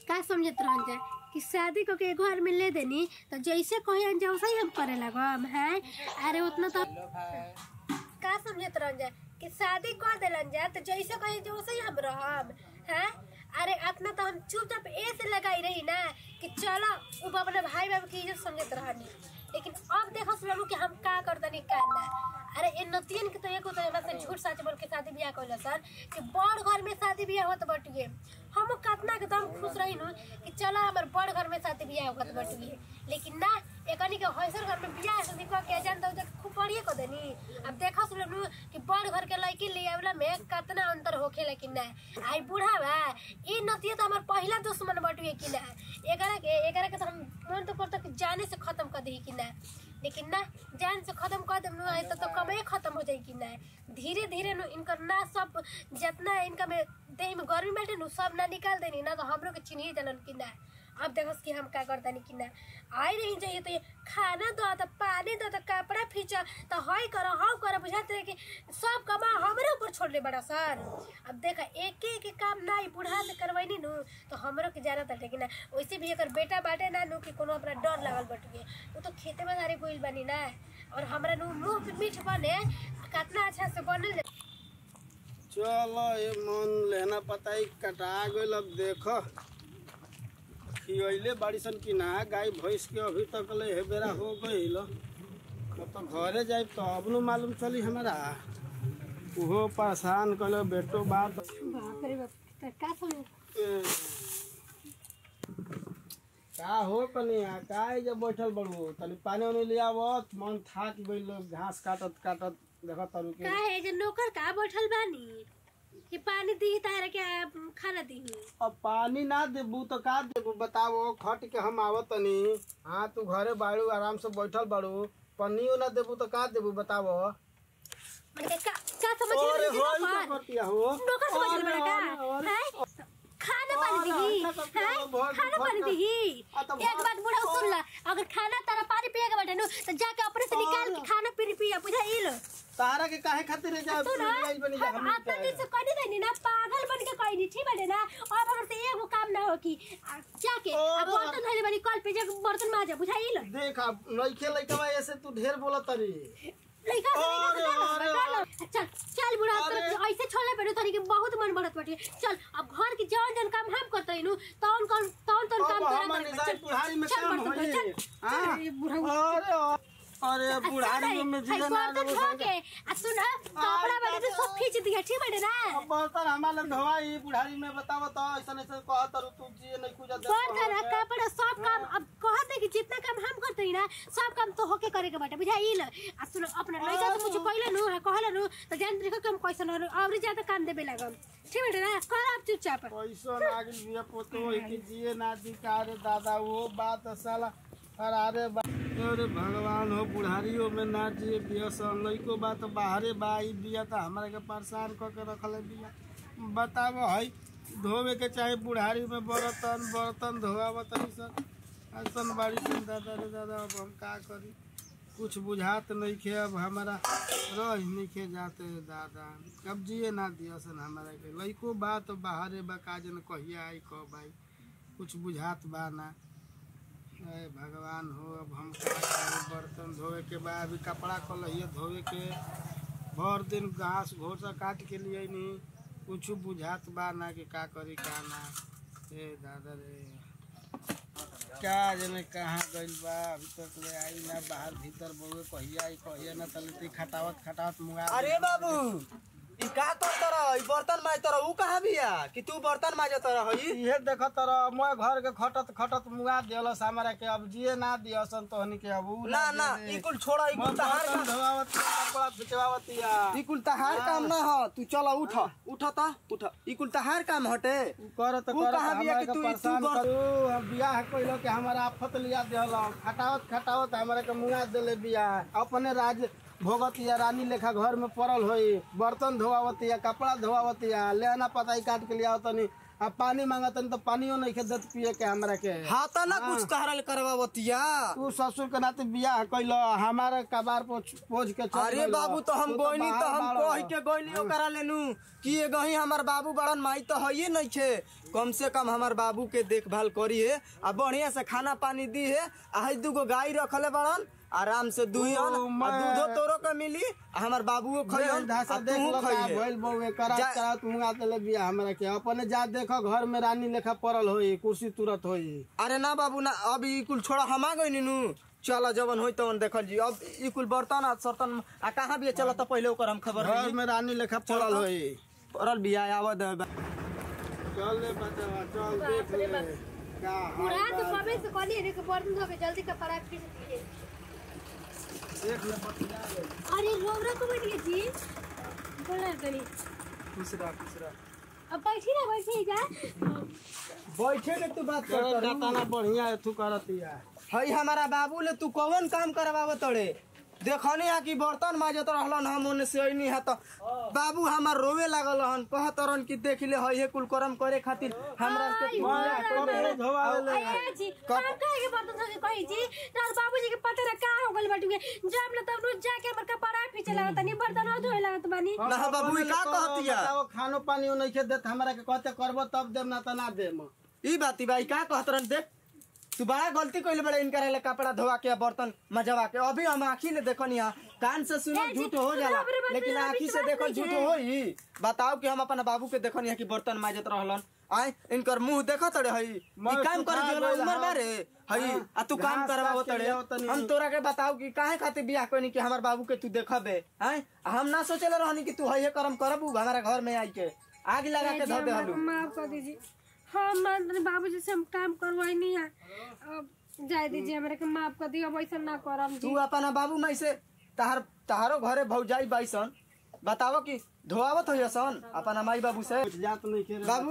का समझत रहन जा कि शादी को के घर में ले देनी तो जैसे कहे जा वैसे ही हम करे लगम है अरे उतना तो का समझत रहन जा कि शादी कर देलन जा तो जैसे कहे जा वैसे ही हम रहम हैं अरे अपना तो हम चुपचाप ऐसे लगाई रही ना कि चलो उ अपने भाई बाबू की इज्जत समझत रहनी लेकिन अब देखो सुनलू कि हम का करतनी का ना अरे इन नतियन के तो एक होता है से झूठ सच बोल के शादी ब्याह कइला सर कि बड़ घर में शादी ब्याह होत बटुए हम कितना के दम खुश रही नु कि चला हमर बड़ घर में शादी ब्याह होत बटुए लेकिन ना एकनी के हौसर घर में ब्याह शादी क के जान दो खूब बढ़िया को देनी अब देखो सुनलू कि बड़ घर के लड़की ले आवेला में कितना अंतर होखे लेकिन ना आई बूढ़ा बा ई नतिया तो हमर पहला दुश्मन बटुए कि ना एकरा के एकरा के तो हम मन तो करता कि जाने से खत्म कर दी कि ना लेकिन ना जान से खत्म कर देम नु तो, तो कमाई खत्म हो जाई कि ना धीरे धीरे नु इनकर ना सब जितना इनका में देह में गर्मी बैठे नु सब ना निकाल देनी ना तो हमरो के चिन्ही जनन कि ना अब देखस कि हम का करतानी कि ना आई रही चाहिए तो ये खाना दो तो पानी दो तो कपड़ा फींचा तो हई कर हम कर बुझाते रहे कि सब कमा हमरे ऊपर छोड़ ले बड़ा सर अब देखा एक एक काम ना ई बूढ़ा से करवैनी नु तो हमरो के जाना था लेकिन ना वैसे भी अगर बेटा बाटे ना नु कि कोनो अपना डर लागल बटुए वो तो खेते में सारे गोइल बनी ना और हमरा नु मुंह पे मीठ बने कितना अच्छा से बनल चलो ये मन लेना पता ही कटा गइल अब देख खियले बाड़ीसन कि ना गाय भैंस के अभी तक ले हे बेरा हो गइल अब तो घरे जाए तो अब न मालूम चली हमारा उहो परेशान कल बेटो बात बाप रे बाप का समझ ए, का हो कनिया का जब बैठल बड़ू तनी पानी उनी ले आवत मन थाक गइल घास काटत काटत देखत तरू के का है जे नौकर का बैठल बानी कि पानी दी तारे के आ, खाना दी अब पानी ना देबू तो का देबू बताओ खट के हम आवत तनी हाँ तू घरे बाड़ू आराम से बैठल बाड़ू पन्नियो ना देबू तो का देबू बताओ मैंने का का समझ अरे ले होई क्या नौकर करतिया हो नौकर समझ ले अरे, बड़ा अरे, का अरे, हैं? खाना पानी अरे, दी अच्छा तो हैं? बहुत- खाना बहुत- पानी दी आ, तो एक बहुत- बात बुढ़ा सुन ला अगर खाना तारा पानी पिए के बैठे नु तो जाके अपने से निकाल के अरे। खाना पीनी पिया बुझा इल तारा के काहे खातिर जा सुन जाइल बनी जा हम हम आता दिन से कहीं नहीं ना पागल बन के कहीं नहीं ठीक बने ना और अगर से एगो काम ना हो कि आ, जाके अब अरे। बर्तन धोले बनी कल पे जाके बर्तन माजा बुझा इल देख अब लइके लइकवा ऐसे तू ढेर बोलत तरी लइका से अरे, लइका से अरे, डालो, डालो। चल चल बुढ़ा अरे। तो ऐसे छोड़ले पड़े तनी के बहुत मन बढ़त बाटे चल अब घर के जौन जौन काम हम करते नु तौन कौन तौन तौन अब काम तोरा हमर करे निजाय बुढ़ारी में चल काम बर्तन होई धो, चल, चल, हाँ? ये बुढ़ा अरे अरे बुढ़ारी में जिले ना बर्तन देबू धो के आ सुन कपड़ा बने तो सब खींच दिया ठीक बटे ना अब बर्तन हमारे धोवाई बुढ़ारी में बताव तो ऐसा ऐसा कहत तरू तू जिए नहीं कुछ बर्तन आ, कपड़ा सब काम अब कहत है कि जितना काम हम करते ही ना सब काम तो होके करे के बाटे बुझाइल आ सुन अपना लइका से कुछ कहले नु कहले नु तो जान देखो कम कैसन और और ज्यादा काम देबे लगम ठीक बटे ना कर आप चुपचाप पैसा नागिल बिया पोतो है कि जिए ना दी का रे दादा वो बात साला अरे बा अरे भगवान हो बुढ़ारियों में ना जिए बिया सन लइको बात बाहरे बा ई बिया त हमरा के परेशान क के रखले बिया बताव है धोवे के चाहे बुढ़ारी में बर्तन बर्तन धोआवत है सन ऐसन बाड़ी सन दादा रे दादा अब हम का करी कुछ बुझात नहीं खे अब हमारा रह नहीं खे जाते दादा अब जिए ना दिया सन हमारा के लइको बात बाहरे बा काजन कहिया आई कब आई कुछ बुझात बा ना अरे भगवान हो अब हम का करी बर्तन धोवे के बा अभी कपड़ा कलहिए धोवे के भर दिन घास घोसा काट के लिए नहीं कुछ बुझात बा ना कि का करी का ना ए दादा रे क्या जने कहाँ गइल बा अभी तक ले आई ना बाहर भीतर बउए कहिया आई कहिया ना तले खटावत खटावत मुंगा अरे बाबू ई का कर तर ई बर्तन माज तर ऊ कहाँ बिया कि तू बर्तन माज तर हई इहे देख तर मैं घर के खटत खटत मुंगा दियलस हमरा के अब जिए ना दियसन तोहनी के अब उ ना ना दे दे। ई कुल छोड़ा ई मैं कुल तहार बर्तन काम धोआवत कपड़ा खिंचवावत या ई कुल तहार काम ना ह तू चल उठ उठ त उठ ई कुल तहार काम हटे करत उ करत कहाँ बिया हमरा कि के तू- परेशान तू बर- करू हम बियाह कइलो के हमारा आफत लिया देहल खटावत खटावत हमरा के मुंगा देले बियाह अपने राज भोगत या रानी लेखा घर में पड़ल होई बर्तन धोआवत या कपड़ा धोआवत या लेना पताई काट के लिया तनी अब पानी मांगतन तो पानियो नहीं खेत पिए के हमरा के हाँ तो ना कुछ कहरल करवावतिया तू ससुर के नाते बियाह कैलो हमारे कबार पोछ पोछ के चल अरे गइलो। बाबू तो हम तू गोइनी तो बाहर हम बाड़ो। कह के गोइनी ओकरा लेनू कि ये गही हमार बाबू बड़न माई तो हइये नहीं छे कम से कम हमार बाबू के देखभाल करी है आ बढ़िया से खाना पानी दी है आ हई दूगो गाय रखले बड़न आराम से दुहियन ओ, आ मैं- दूधो तोरो के मिली आ हमार बाबूओ खइयन धासा आ देख तूहू लो का खइहे भइल बउए करा जा- करा तू मुंगा देले बियाह हमरा के अपने जा देखो घर में रानी लेखा पड़ल होई कुर्सी तुरत होई अरे ना बाबू ना अब ई कुल छोड़ा हम आ गइनी नु चल जवन होई तवन देखल जी अब ई कुल बर्तन आ सर्तन आ कहाँ भी चल तो पहले ओकर हम खबर घर रही में रानी लेखा पड़ल तो। होई परल बिया आवत है चल ले बच्चा चल देख ले का बुढ़ा हाल तो बा। कबे से कहली रे कि बर्तन धो के जल्दी कपड़ा खींच दिए देख ले बतिया ले अरे रोबरा को बैठिए जी बोला तनी खुश रह खुश रह अब बैठी ना बैठी जा बैठे के तू बात चल कर दाताना बढ़िया तू करतिया हई हमारा बाबू ले तू कौन काम करवाव तड़े देखनी है कि बर्तन माजत रहलन हम ओने से अइनी है तो बाबू हमार रोवे लागल हन कहत रहन कि देख ले हई हे कुल करम करे खातिर हमरा के आई, पूजा बड़ा करे। बड़ा। धोवावे ले आया जी काम काहे के बर्तन धो के कही जी तार बाबूजी के पता ना का हो गइल बाटुगे जब ले तब रोज जाके हमर कपड़ा पीछे लागत नहीं बर्तन और धोए लागत बानी ना बाबू ई का कहतिया बताओ खानो पानी नहीं खे देत हमरा के कहते करबो तब देम ना त ना देम ई बाती भाई का कहत रहन देख तू बड़ा गलती कइले बड़े इनकर ले कपड़ा धोवा के बर्तन मजवा के अभी हम आँखी ले देखनी है कान से सुनो ए जी, झूठ हो जाला बाप रे बाप रे, लेकिन अभी आँखी से विश्वास देखल नहीं झूठ है। होई बताओ कि हम अपन बाबू के देखनी है कि बर्तन माजत रहलन आय इनकर मुंह देखत रहे हई मैं ई काम कर सुखा देला गइल उमर हूँ। बारे हई हाँ, आ तू काम घास करवाओ काट के तड़े लियाओ तनी। हम तोरा के बताओ कि काहे खातिर बियाह कोनी कि हमर बाबू के तू देखबे आय हम ना सोचले रहनी कि तू हई करम करबू हमारा घर में आई के आग लगा के धो दे हलू माफ कर दीजिए हम मान बाबूजी से हम काम करवाई नहीं है अब जाए दीजिए हमरा के माफ कर दियो अब ऐसा ना करम जी तू अपना बाबू माई से तहार तहारो घरे भौजाई बाईसन बताओ कि धोआवत हो सन अपना माई बाबू से कुछ जात नहीं खे बाबू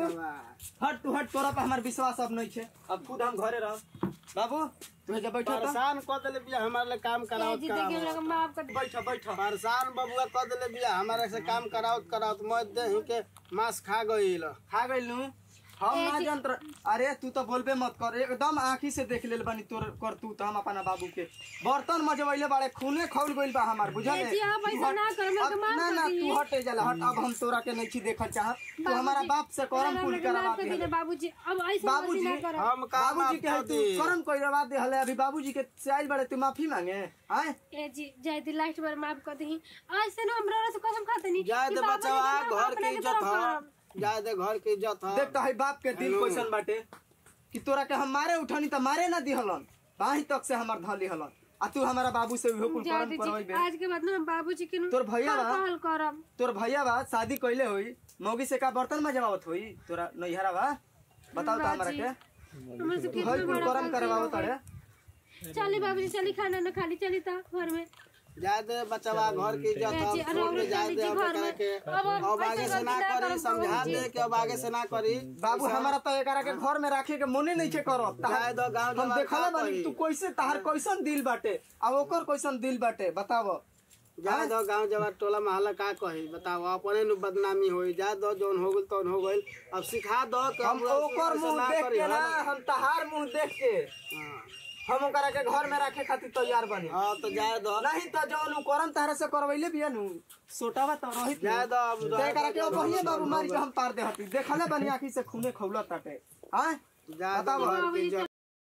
हट तू हट तोरा पे हमार विश्वास अब नहीं छे अब खुद हम घरे रह बाबू तू जब बैठो तो परेशान क देले बिया हमारे लिए काम कराओ जी देखिए हमरा के माफ कर बैठो बैठो परेशान बबुआ क देले बिया हमारे से काम कराओ कराओ मैं दही के मांस खा गइल खा गइल नू हम ए ना जी- जंत्र अरे तू तो बोलबे मत कर एकदम आंखी से देख लेल बानी तोर कर तू तो हम अपना बाबू के बर्तन मजवैले बाड़े खूने खौल गइल बा हमार बुझल ए जी, आप ऐसा ना कर, हमरा के माफ ना कर ना दीजिए। तू हटे जाला हट अब हम तोरा के नहीं देखल चाहत तू हमारा बाप से करम कुल करवा माफ कर दे दीजिए बाबूजी अब ऐसा बाबूजी, ना करब हम काम बाबूजी के कर तू करम करवा दे हले अभी बाबूजी के से आइल बड़े तू माफी मांगे आए ए जी जाए दी लास्ट बार माफ कर दी ऐसे ना हमरा से कसम खाते नहीं जाए कि दे बाबूजी बचावा के घर अपने के के इज्जत तरफ ह करब। जाए दे घर के इज्जत ह देख तो है बाप के दिल हेलो। कैसन बाटे कि तोरा के हम मारे उठानी त मारे ना दिहलन बाही तक से हमर धली हलन आ तू हमारा बाबू से उहो कुल जाए करम दीजिए करवाइबे आज के बाद ना हम बाबूजी के तोर भैया बा? कहल करब तोर भैया बा शादी कइले होई मौगी से का बर्तन मजवावत होई तोरा नैहरा बा बताओ तो हमरा बाजी, के हमरे से तू कितना हई कुल बड़ा करम गलती करवाओ हो गई। तड़े चली बाबूजी चली खाना ना खाली चली तो घर में जाए दे बचावा घर के इज्जत ए जी, ह अरे छोड़ के और जाए दे जी अब घर एकरा में। के अब हम अब आगे ऐसे से ना गलती ना करी करब समझा बाबूजी। दे कि अब आगे से ना करी बाबू हमारा तो एकरा के घर में राखे के मने नहीं छे करत जाए दो गाँव हम जवान देखला का बानी कही। तू कैसे तहार कैसन दिल बाटे आ ओकर कैसन दिल बाटे बताव जाए दो गांव जवार टोला मोहल्ला का कही बताओ अपने नु बदनामी होई जा दो जौन हो गइल तौन हो गइल अब सिखा दो कि हम अब ओकर ऐसे मुंह ना देख करी, के ना हाँ हम तहार मुंह देख के हाँ। हम ओकरा के घर में रखे खातिर तैयार बनी हाँ तो जाए दो नहीं तो जौन उ करम तारा से करवैले बिया नु सोटावा तो रहित जाए दो अब तो एकरा के बढ़िया बाबू मारी के हम पार दे हती देखले बनी आखी से खूने खौलत ताटे हां जाए दो बताओ। घर के इज्जत